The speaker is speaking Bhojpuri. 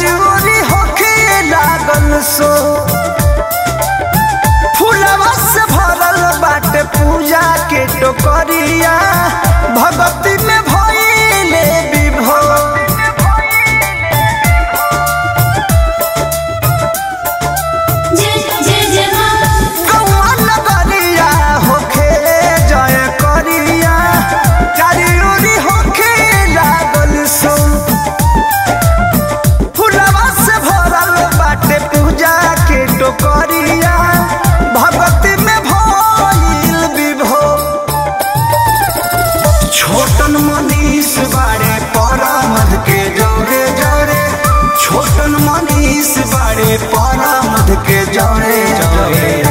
चारोरी होखे लागल सो फूलवा से भरल बाटे पूजा के टोकरिया भगती में भइले विभोर जय जय जय माँ कौआ नगरिया होखे जय करिया चारियोरी होखे लागल सो फुलवा से भरल बाटे पूजा के टोकरिया भगती में भइल विभोर छोटन मनीष बाड़े परामद के जौरे जौरे छोटन मनीष बाड़े परामद के जौरे जौरे